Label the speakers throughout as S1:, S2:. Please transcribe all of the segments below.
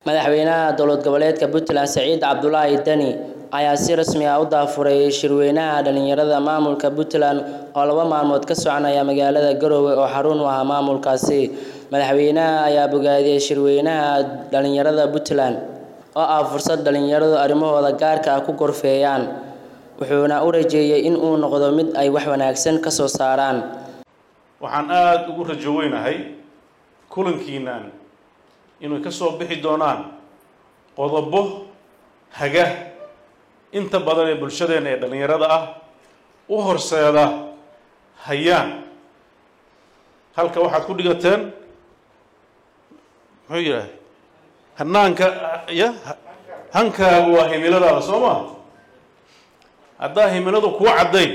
S1: Madaxweynaha dowlad goboleedka Puntland Saciid Cabdulaahi Dani ayaa si rasmi ah u daafuray shirweynaha dhalinyarada maamulka Puntland oo laba maalmood ka soconaya magaalada Garowe oo xarun u ah maamulkaasi. Madaxweynaha ayaa bogaadiyay shirweynaha dhalinyarada Puntland oo ah fursad dhalinyaradu arrimahooda gaarka ah ku gorfeeyaan, wuxuuna u rajeeyay in uu noqdo mid ay wax wanaagsan ka soo saaraan.
S2: waxaan aada ugu rajo weynahay kulankiinan inay ka soo bixi doonaan qodobo haga inta badan ee bulshadeena ee dhallinyarada ah u horseeda hayaan halka waxaad ku dhigateen muxuu yidhahay hanaanka ya hankaagu waa himiladaada soo ma haddaa himiladu kuu caddayn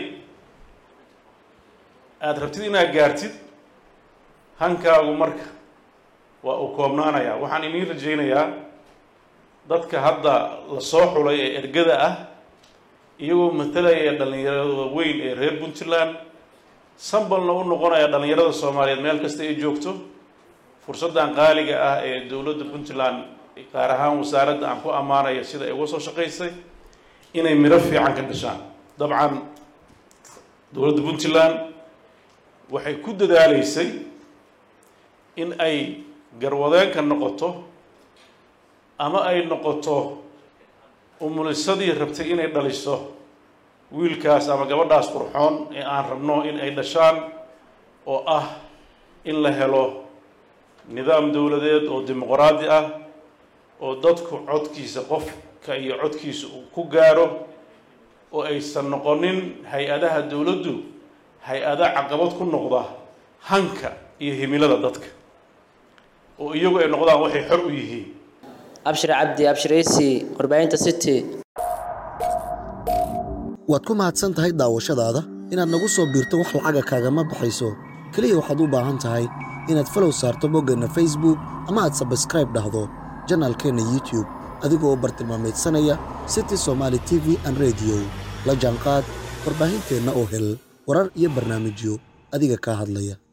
S2: aada rabtid inaad gaartid hankaagu marka waa uu koobnaanayaa waxaan iniin rajaynayaa dadka hadda la soo xulay ee ergada ah iyagoo matalaya dhallinyarada weyn ee reer puntland sambalna u noqonaya dhallinyarada soomaaliyeed meel kasta ay joogto fursaddan qaaliga ah ee dowladda puntland gaar ahaan wasaaradda aan ku ammaanaya sida ay uga soo shaqaysay inay midho fiican ka dhashaan dabcan dowladda puntland waxay ku dadaaleysay in ay garwadeenka noqoto ama ay noqoto umulisadii rabtay inay dhaliso wiilkaas ama gabadhaas qurxoon ee aan rabno in ay dhashaan oo ah in la helo nidaam dowladeed oo dimuqraadi ah oo dadku codkiisa qofka iyo codkiisa uu ku gaaro oo aysan noqonin hay-adaha dowladdu hay-ada caqabad ku noqda hanka iyo himilada dadka oo iyagu ay noqdaan waxay xor u yihiin
S1: Abshir Cabdi Abshiraysi warbaahinta City
S3: waad ku mahadsan tahay daawashadaada inaad nagu soo biirto wax lacaga kaagama baxayso keliya waxaad u baahan tahay inaad falow saarto boggeenna facebook ama aad sabskraib dhahdo janaalkeenna youtube adigoo bartilmaameedsanaya city somaali t v an rediyo la jaanqaad warbaahinteenna oo hel warar iyo barnaamijyo adiga kaa hadlaya